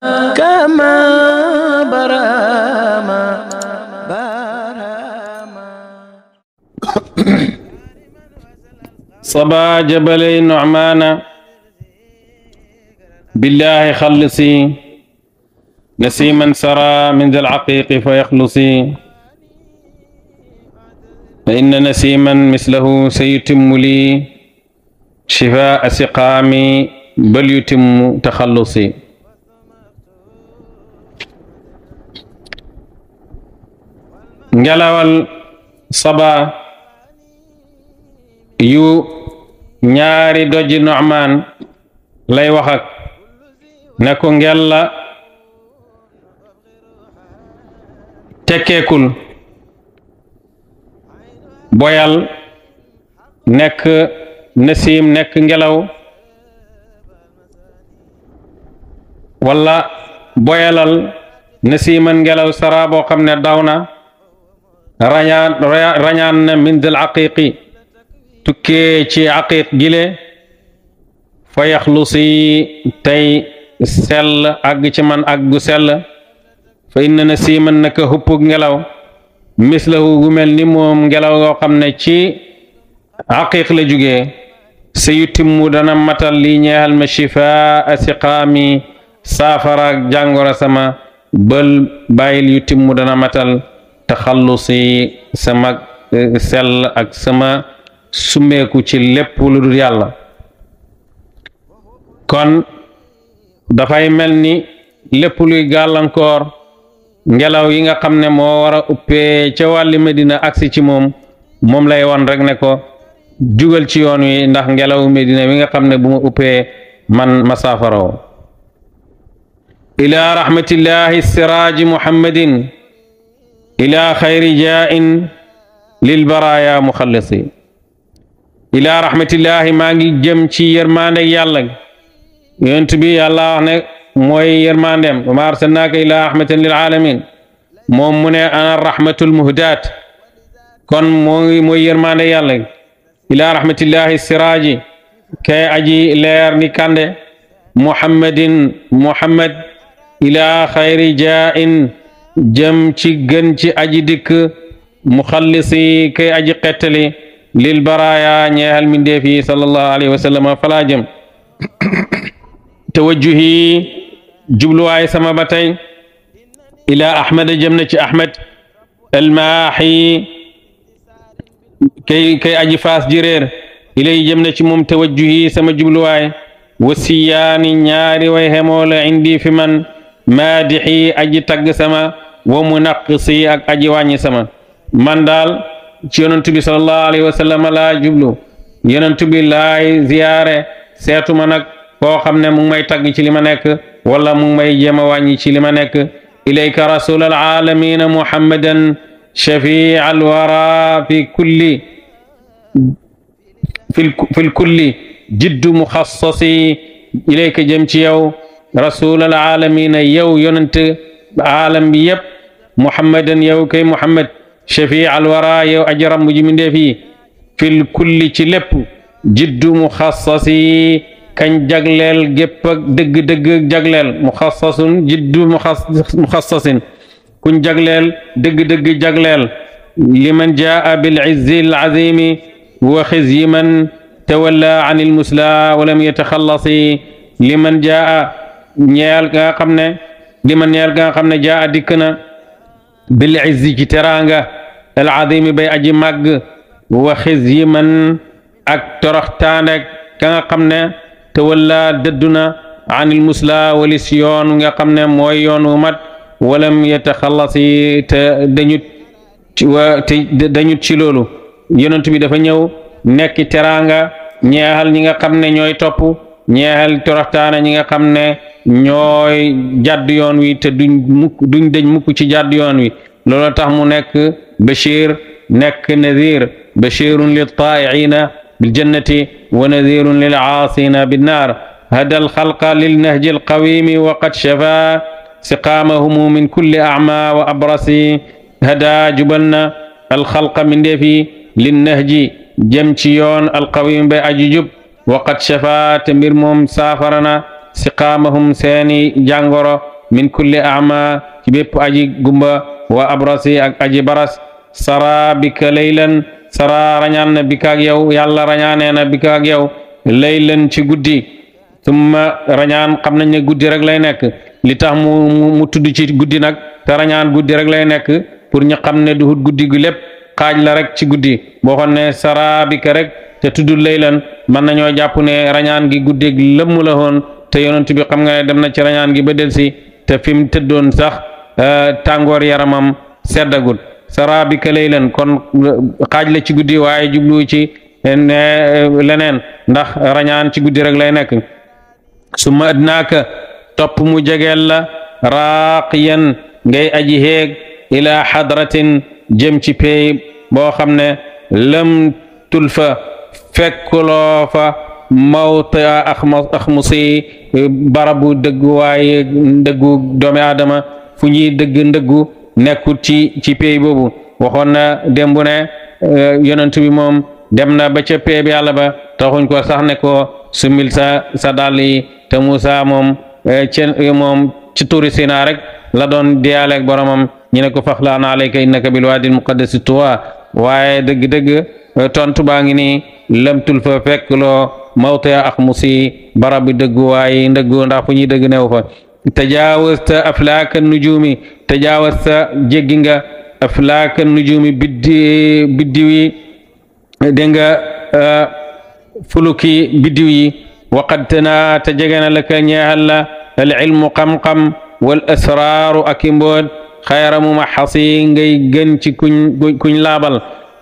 كما برama برama صبا جبلي نعمان بالله خلصي نسيما سرى من ذا العقيق فيخلصي فإن نسيما مثله سيتم لي شفاء سقامي بل يتم تخلصي ngelawal saba yu ñaari doji Nu'maan lay wax ak ne ko ngella tekkeekul boyal nekk nasiim nekk ngelaw walla boyalal nasiiman ngelaw sara boo xam ne daw na rañaan rañaan na min dal aqiqi tukkee ci aqiq gile fa yaxlusi tey sell àgg ci man àggu sell fa inna na siiman naka huppug ngelaw mislahu gu mel ni moom ngelaw yoo xam ne ci aqiq la jugee sa yutimmu dana matal li ñeexal ma shifaa siqaami saafara jàngoro sama bël bàyyil yutimmu dana matal taxallusi sama sell ak sama summeeku ci lépp lu dul yàlla kon dafay mel ni lépp luy gàllankoor ngelaw yi nga xam ne moo war a uppee ca wàlli Medina agsi ci moom moom lay won rek ne ko jugal ci yoon wi ndax ngelaw Medina wi nga xam ne bu ma uppee man ma saafaroo ila rahmatillahi siraaji muhammadin ila xayri jaa'in lil baraaya muxallisi ila rahmatillahi maa ngi jëm ci yërmande yàlla yonent bi yàlla wax ne mooy yërmandem wa ma arsalnaaka ila rahmatan lil alamin moom mu ne ana rahmatul muhdaat kon mooy mooy yërmande yàlla ila rahmatillahi siraaji kay aji leer ni kande muhammadin muhammad ila xayri jaa'in jëm ci gën ci aji dikk muxallisi kay aji xettali lil baraaya ñeexal mindeef yi sallallahu alayhi wa sallam falaa jëm tawajjuhi jubluwaay sama ba tey ila ahmad jëm na ci ahmad almaaxi kay kay aji faas ji réer ilay jëm na ci moom tawajjuhi sama jubluwaay wasiyaani ñaari way xemoola indi fi man maadixi aji tagg sama wa munaqisi ak aji wàññi sama man daal ci yonent bi sallallahu alayhi wa sallam laa jublu yonent bi laay ziyaare seetuma nag koo xam ne mu ngi may tagg ci li ma nekk wala mu ngi may jéem a wàññi ci li ma nekk ilayka rasul alaalamina muhammadan shafii alwara fi kulli fi lkulli jiddu muxassasi ilayka jëm ci yow rasul alaalamina yow yonent aalam bi yëpp muhammadan yow kay muhammad shafii alwara yow aji ramb ji mindeef yi fil kulli ci lépp jiddu muxassasi kañ jagleel gépp ak dëgg-dëgg jagleel muxassasun jiddu muxassasin kuñ jagleel dëgg-dëgg jagleel liman jaa bil izzi al azimi wa xizyi man tawalla an il musla walam yataxallasi liman jaa ñeel nga xam ne liman ñeel nga xam ne jaa dikk na bil izzi ci teraanga al azimi bay aji màgg wa xizyi man ak toroxtaane ka nga xam ne te walla dëdduna anil musla walis yoon nga xam ne mooy yoon wu mat walam yataxallasi te dañut ci wa te dañut ci loolu yonent bi dafa ñëw nekk teraanga ñeexal ñi nga xam ne ñooy topp ñeexal toroxtaane ñi nga xam ne ñooy jàdd yoon wi te duñ mukk duñ deñ mukk ci jàdd yoon wi loolu tax mu nekk bashir nekk nadir bashirun lil taa'iina biljannati wa nadirun lil aasina binnaar hada alxalqa lilnahji alqawimi wa qad shafa siqaamahumu min kulli acma wa abrasi hada jubal na alxalqa min ndeefi linnahji jëm ci yoon alqawimi bay aji jub wa qad shafa te mbir moom saafarana siqaamahum seeni jàngoro min kulli ama ci bépp aji gumba wa abrasi ak aji baras sara bika laylan sara rañaan na bika ak yow yàlla rañaanee na bika ak yow laylan ci guddi summa rañaan xam nañ ne guddi rek lay nekk li tax mu mu tudd ci guddi nag te rañaan guddi rek lay nekk pour ñu xam ne duhut guddi gu lépp xaaj la rek ci guddi boo xoon ne sara bika rek te tuddul laylan mën nañoo jàpp ne rañaan gi guddeeg lëmm la woon te yonent bi xam nga ne dem na ci rañaan gi ba delsi te fi mu tëddoon sax tàngoor yaramam seddagul sara bika laylan kon xaaj la ci guddi waaye jublu ci leneen ndax rañaan ci guddi rek lay nekk summa adnaaka topp mu jegeel la raaqiyan ngay aji heeg ila hadratin jëm ci pey boo xam ne lam tulfa fekkuloo fa mawta axmusi barabu dëggu waaye dëggu doomi aadama fu ñuy dëgg ndëggu nekkul ci ci pey boobu waxoon na démb ne yonent bi moom dem na ba ca pey bi yàlla ba taxuñ ko sax ne ko sumil sa sa dàll yi te Muusa moom ci moom ci tuuri Sinaa rek la doon diyaaleeg boromam ñu ne ko faxlaan alayka innaka bil waadil muqaddasi tuwa waaye dëgg-dëgg tontu baa ngi nii lamtul fa fekk loo mawta ak musi barab bi dëggu waaye ndëggu ndax fu ñuy dëgg new fa tajaawasta aflaaka nujumi tajaawasta jéggi nga aflaaka nujumi biddi biddiw yi dégg nga fuluki biddiw yi waqad tana te jege na la ka ñeexal la al ilmu xam-xam wal asraaru ak i mboot xayra mu ma xasi ngay gën ci kuñ kuñ laabal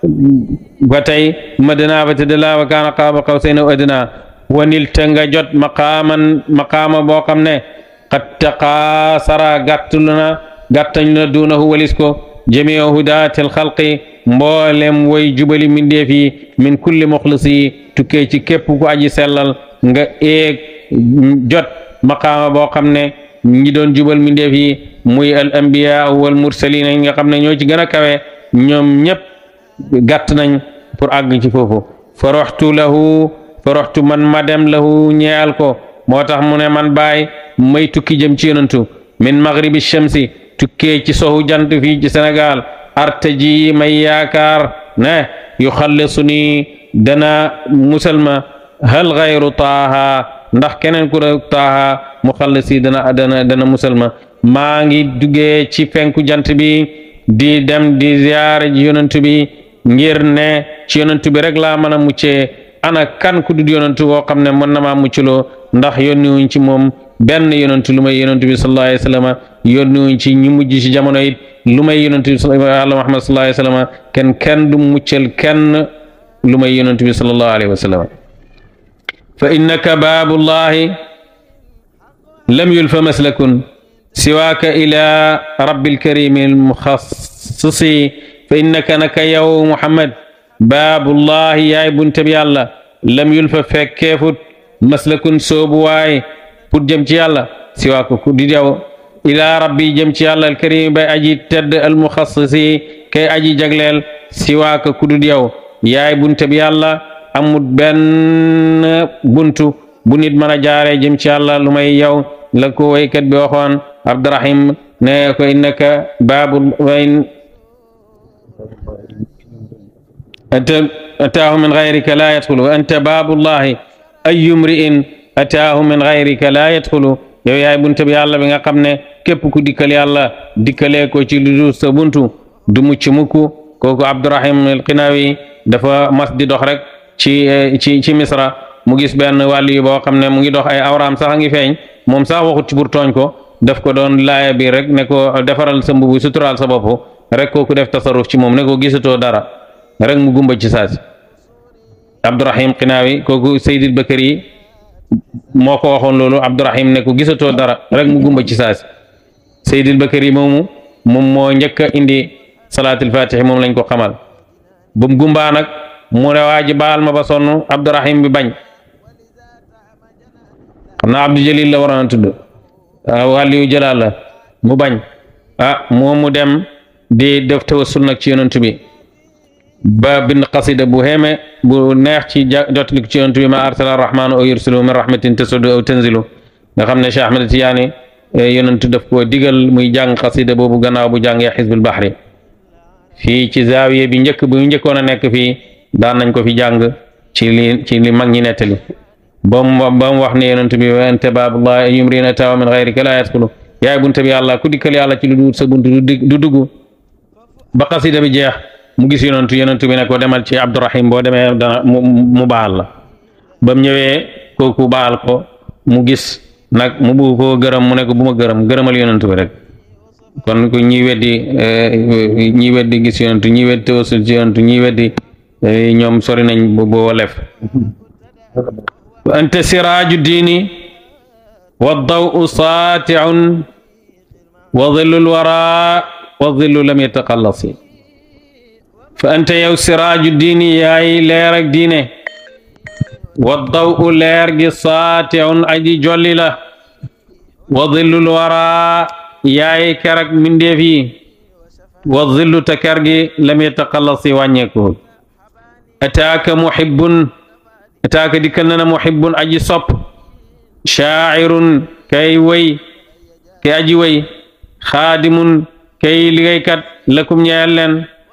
ba tey madina ba tëdd laa wa kaana qaaba qawsayni aw adnaa wanil te nga jot maqaaman maqaama boo xam ne qad taqaasara gàttul na gàttañ na duunahu walis ko jamii hudaatil xalqi mboolem way jubali mindeef yi min kulli muxlisi tukkee ci képp ku aji sellal nga eeg jot maqaama boo xam ne ñi doon jubal mindeef yi muy al anbiya wal mursalin yi nga xam ne ñoo ci gën a kawe ñoom ñëpp gàtt nañ pour àgg ci foofu foroxtu lahu foroxtu man ma dem lahu ñeyal ko moo tax mu ne man baay may tukki jëm ci yonantu min maghribi shamsi tukkee ci sohu jant fii ci Sénégal artaji may yaakaar ne yu xallisu ni dana musalma hal gayru taaha ndax keneen ku rek taaha mu xallisi dana dana dana musalma maa ngi duggee ci fenku jant bi di dem di ziyaare ji yonantu bi ngir ne ci yonantu bi rek laa mën a muccee ana kan ku dud yonantu boo xam ne mën na maa muccloo ndax yónni wuñ ci moom benn yonantu lu may yonantu bi sallallahu alayhi wa sallam yónni wuñ ci ñi mujj ci jamono it lu may yonantu bi Yàlla Muhammad sallallahu alayhi wa sallam kenn kenn du muccal kenn lu may yonantu bi sallallahu alayhi wa sallam fa innaka baabullahi lam yulfa maslakun siwaaka ila rabbil karimi almuxassisi fa innaka naka yow Muhammad baabullahi yaay bunte bi yàlla lam yulfa fekkeefut maslakun soobu waay pour jëm ci yàlla siwaaka ku di yow ila rabbi jëm ci yàlla alkarimi bay aji tedd almuxassisi kay aji jagleel siwaaka ku dul yow yaay bunte bi yàlla amut benn buntu bu nit mën a jaaree jëm ci yàlla lu may yow la ko waykat bi waxoon abdurahim ne ko innaka baabul wayn ataahu min gayrika la yadxulu anta baabullahi ayu mri'in ataahu min gayrika la yadxulu yow yaay bunte bi yàlla bi nga xam ne képp ku dikkal yàlla dikkalee ko ci lu dul sa buntu du mucc mukk kooku abdurahim alqinawi dafa mas di dox rek ci ci ci misra mu gis benn wàllu yu boo xam ne mu ngi dox ay awraam sax a ngi feeñ moom sax waxut ci pour tooñ ko daf ko doon laaya bi rek ne ko defaral sa mbubu suturaal sa bopp rek kooku def tasarruf ci moom ne ko gisatoo dara rek mu gumba ci saasi abdurahim qinaawi kooku seydil bakari moo ko waxoon loolu abdurahim ne ko gisatoo dara rek mu gumba ci saasi seydil bakari moomu moom moo njëkk a indi salaatul fatixi moom lañ ko xamal ba mu gumbaa nag mu ne waa ji baal ma ba sonn abdurahim bi bañ xam naa abdou jalil la waroon a tudd wàlliyu jalaal la mu bañ ah moom mu dem di def tawassul nag ci yonent bi ba bind qasida bu xeeme bu neex ci jotlik ci yonent bi ma arsala arrahmanu aw yursilu min rahmatin tasudu aw tanzilu nga xam ne Cheikh Ahmed Tidiane yonent daf koo digal muy jàng xasida boobu gannaaw bu jàngee xisbul bahri fii ci zaawiye bi njëkk bu njëkkoon a nekk fii daan nañ ko fi jàng ci li ci li mag ñi nettali ba mu ba mu wax ne yonent bi wa anta baabullah yumrina tawa min gayrika la yadxulu yaay bunte bi yàlla ku dikkal yàlla ci lu dul sa bunt du dugg ba xasida bi jeex mu gis yonentu yonentu bi ne ko demal ci Abdurahim boo demee dana mu mu baal la ba mu ñëwee kooku baal ko mu gis nag mu bugg koo gërëm mu ne ko bu ma gërëm gërëmal yonentu bi rek kon ku ñi weddi ñi weddi gis yonentu ñi weddi tawasul ci yonentu ñi weddi ñoom sori nañ boo lef anta siraaju diini wa dawu saatiun wa dhillu lwara wa dhillu lam yataqallasi fa anta yow siraaju diini yaay leer ak diine wa dawu leer gi saatiun aji jolli la wa dhillu lwara yaay kerak mindeef yi wa dhillu ta ker gi lam yataqallasi wàññeeku ataaka muhibbun ataaka dikkal na na muhibbun aji sopp shaacirun kay way kay aji way xaadimun kay liggéeykat lakum ñeel leen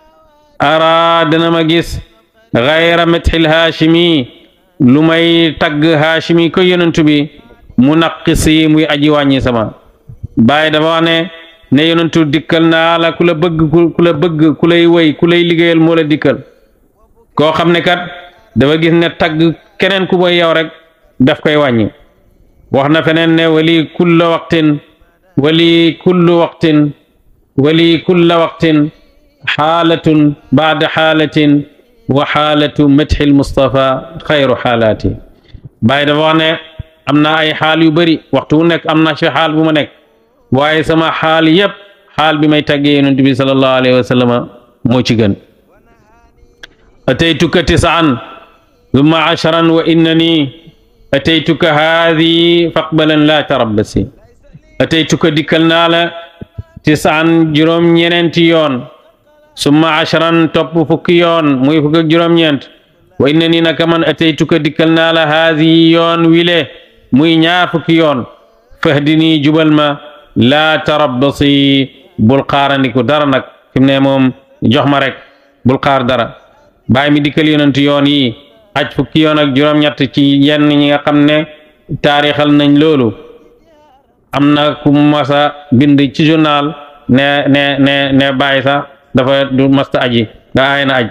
ara dana ma gis gayra metxil haashimi lu may tagg haashimi ko yonentu bi mu naqisi muy aji wàññi sama bàyyi dafa wax ne ne yonentu dikkal naa la ku la bëgg ku la bëgg ku lay way ku lay liggéeyal moo la dikkal koo xam ne kat dafa gis ne tagg keneen ku mooy yow rek daf koy wàññi wax na feneen ne wali kulla waqtin wali kullu waqtin wali kulla waqtin xaalatun baada xaalatin wa xaalatu madxi lmustafa xayru xaalaati bàyyi dafa wax ne am na ay xaal yu bëri waxtu wu nekk am na ci xaal bu ma nekk waaye sama xaal yépp xaal bi may taggee yonent bi sallallahu alayhi wa sallam moo ci gën ataytuka tisaan thumma asharan wa innani ataytuka haadi faqbalan laa tarabbasi ataytuka dikkal naa la tisaan juróom ñeneenti yoon summa asharan topp fukki yoon muy fukk ak juróom-ñeent wa innani naka man ataytuka dikkal naa la haadi yoon wile muy ñaar fukki yoon fahdini jubal ma laa tarabbasi bul xaarandiku dara nag fi mu ne moom jox ma rek bul xaar dara bàyyi mi dikkal yonent yoon yi aj fukki yoon ak juróom-ñett ci yenn ñi nga xam ne taarixal nañ loolu am na ku masa bind ci journal ne ne ne ne bàyyi sax dafa du masta aji nga aay na aj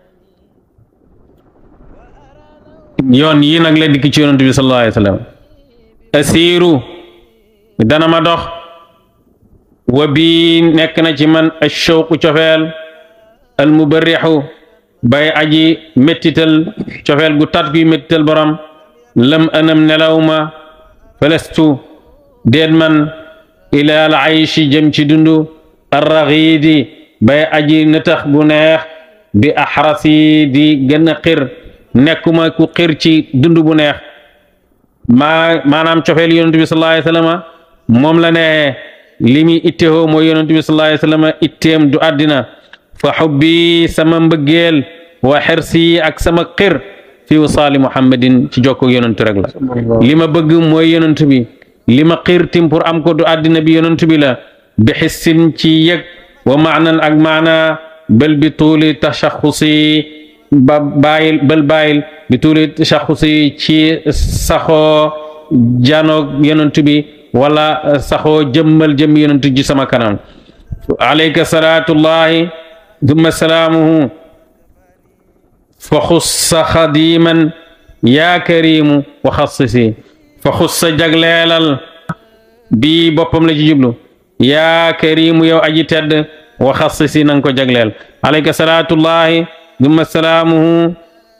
yoon yi nag la dikk ci yonent bi sallallahu alayhi wa sallam asiiru dana ma dox wa bii nekk na ci man ashawqu cofeel al mubarrixu bay aji méttital cofeel gu tat guy méttital borom lam anam nelaw ma felestu déet man ilaal ayshi jëm ci dundu arraxiidi bay aji nëtax gu neex bi axrasi di gën a xir nekkuma ku xir ci dund bu neex maa maanaam cofeel yonent bi sallallahu alayhi wa sallam moom la ne li muy ittewoo mooy yonent bi sallallahu alayhi wa sallam itteem du àddina fa xubbi sama mbëggeel wa xersi ak sama xir fi wasaali muhammadin ci jokko yonentu rek la li ma bëgg mooy yonent bi li ma xir tim pour am ko du àddina bi yonent bi la bi xissin ci yëg wa maanan ak maana bal bi tuuli tashaxusi ba bàyyil bal bàyyil bi tuuli tashaxusi ci saxoo janoog yonent bi wala saxoo jëmmal jëm yonent ji sama kanam alayka salaatullahi dumma salaamuhu fa xussa xadiman yaa karimu wa xassisi fa xussa jagleelal bii boppam la ci jublu yaa karimu yow aji tedd wa xassisi nanga ko jagleel alayka salaatullahi dumma salaamuhu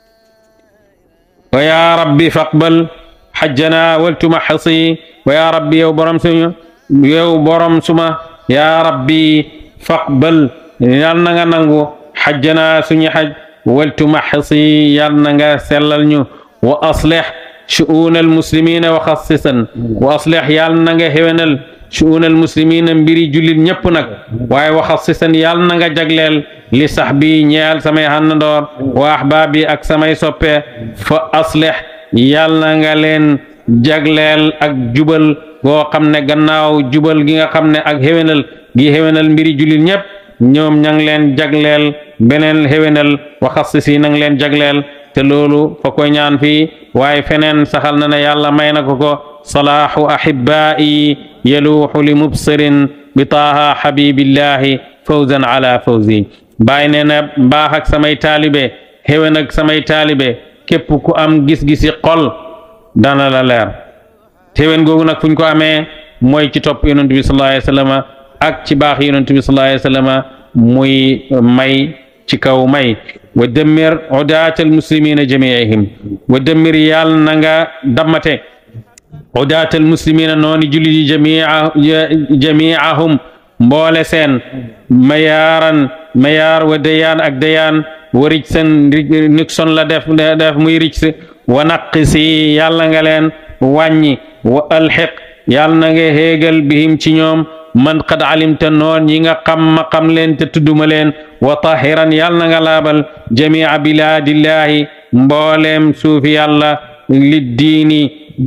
wa yaa rabbi faqbal xajjana waltumaxasi wa yaa rabbi yow borom suñu yow borom suma yaa rabbi faqbal yal na nga nangu xajjana suñu xaj waltumaxisi yal na nga sellal ñu wa aslix shu'uuna almuslimina wa xassisan wa aslix yal na nga xewenal shu'uuna almuslimina mbiri jullit ñëpp nag waaye wa xassisan yal na nga jagleel li sax bi ñeel samay xàndandoor wa ahbaabi ak samay soppe fa aslix yal na nga leen jagleel ak jubal goo xam ne gannaaw jubal gi nga xam ne ak xéwénal gi xéwénal mbiri jullit ñépp ñoom ña ngi leen jagleel beneen xéwénal waxas si na ngi leen jagleel te loolu fa koy ñaan fii waaye feneen saxal na ne yàlla may na ko ko salaahu ahibaa'i yaluuxu li mubsirin bi taaha habibillahi fawzan ala fawzi bàyyi nee na mbaax ak samay taalibe xéwén ak samay taalibe képp ku am gis-gisi xol dana la leer xéwén googu nag fu ñu ko amee mooy ci topp yonent bi sallallahu alayhi wa sallam ak ci baax yonent bi sallallahu alayhi wa sallam muy may ci kaw may wa dammir udaat almuslimina jamiihim wa dammir yàlla na nga dammate udaat almuslimina nooni jullit yi jamia jamiahum mboole seen mayaaran mayaar wa dayaan ak dayaan wa rij seen Nixon la def def muy rij si wa naqisi yàlla nga leen wàññi wa alxiq yàlla na nga héegal bihim ci ñoom man qad alimta noon ñi nga xam ma xam leen te tudduma leen wa tahiran yàlla na nga laabal jamia bilaadillahi mbooleem suufi yàlla li diini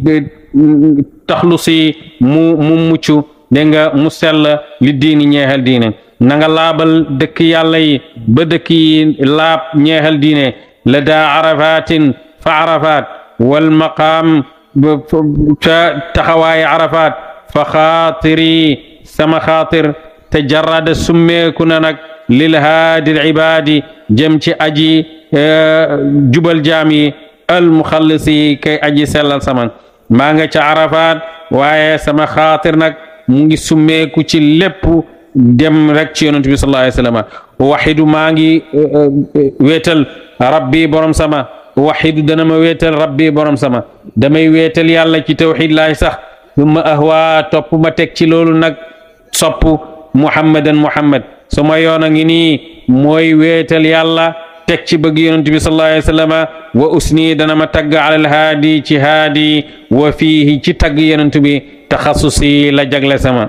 taxlusi mu mu muccu dégg nga mu sell li diini ñeexal diine na nga laabal dëkk yàlla yi ba dëkk yi laab ñeexal diine la daa arafatin fa arafat wal maqaam ca taxawaayi arafat fa xaatiri sama xaatir te jarada summeeku na nag lil haadi ibaadi jëm ci aji jubal jaam yi al muxallisi kay aji sellal sama maa nga ca arafat waaye sama xaatir nag mu ngi summeeku ci lépp dem rek ci yonent bi sallallahu alayhi wa sallam waxidu maa ngi wéetal rabbi borom sama waxidu dana ma wéetal rabbi borom sama damay wéetal yàlla ci tawxid laay sax summa ahwa topp ma teg ci loolu nag sopp muhammadan muhammad suma yoon a ngi nii mooy wéetal yàlla teg ci bëgg yonent bi sallallahu alayhi wa sallam wa usni dana ma tagg alal haadi ci haadi wa fiihi ci tagg yonent bi taxasusi la jagle sama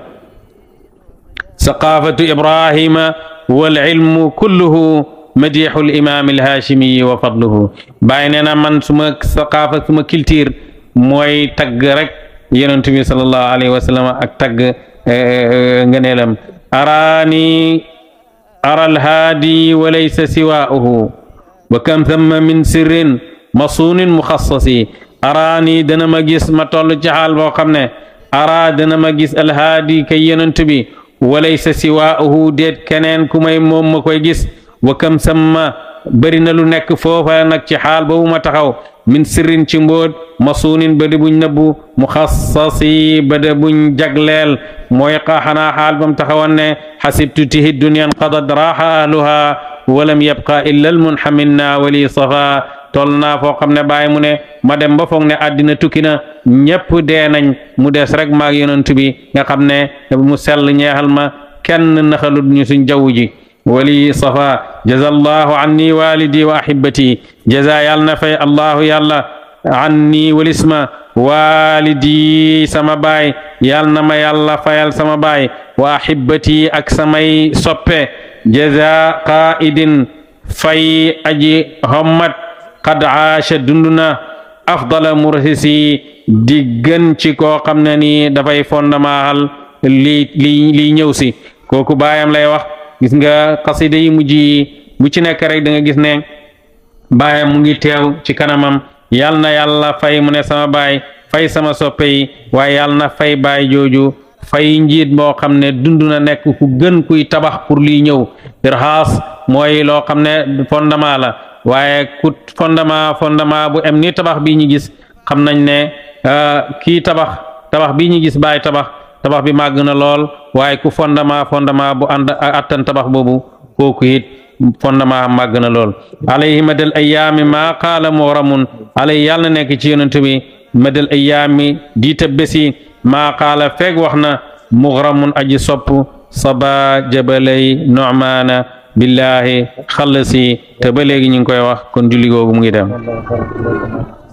saqafatu ibrahima wal ilmu kulluhu madixu limaam alhaashimiyi wa fadluhu bàyyi nee na man suma saqaafa suma culture mooy tagg rek yonent bi sallallahu alayhi wa sallam ak tagg ngëneelam araani ara alhaadi wa laysa siwaa'uhu wa kam thamma min sirrin masuunin muxassasi araani dana ma gis ma toll ci xaal boo xam ne ara dana ma gis alhaadi kay yonent bi wa laysa siwaa'uhu déet keneen ku may moom ma koy gis wa kam samma bëri na lu nekk foofa nag ci xaal boobu ma taxaw min sirrin ci mbóot masuunin ba di buñ nëbbu muxassasi ba de buñ jagleel mooy xanaa xaal bam taxawoon ne xasibtu tihi duniyan qadat raaxa ahluha walam yabqa illa almunxaminna wali safa toll naa foo xam ne bàyyi mu ne ma dem ba foog ne àddina tukki na ñépp dee nañ mu des rek maag yonent bi nga xam ne mu sell ñeexal ma kenn naxalut ñu suñ jaww ji wali safa jaza allahu anni walidi wa ahibati jaza yàlla na fay allahu yàlla anni walisma walidi sama baay yàlla na ma yàlla fayal sama baay wa ahibati ak samay soppe jaza qaidin fay aji hommat qad aasha dunduna afdala murhisi di gën ci koo xam ne ni dafay fondamaaxal lii lii lii ñëw si kooku baayam lay wax gis nga xasida yi mujj yi bu ci nekk rek da nga gis ne baayam mu ngi teew ci kanamam yal na yàlla fay mu ne sama baay fay sama soppe yi waaye yal na fay baay jooju fay njiit moo xam ne dund na nekk ku gën kuy tabax pour lii ñëw irhaas mooy loo xam ne fondement la waaye ku fondement fondement bu em ni tabax bii ñu gis xam nañ ne kii tabax tabax bii ñu gis baay tabax tabax bi màgg na lool waaye ku fondement fondement bu ànd attan tabax boobu kooku it fondement màgg na lool alayhi madal ayaami maa qaala mooramun alay yàlla na nekk ci yonent bi madal ayaami diita bési maa qaala feeg wax na mughramun aji sopp saba jabalay nu'maana billahi xallasi te ba léegi ñu ngi koy wax kon julli googu mu ngi dem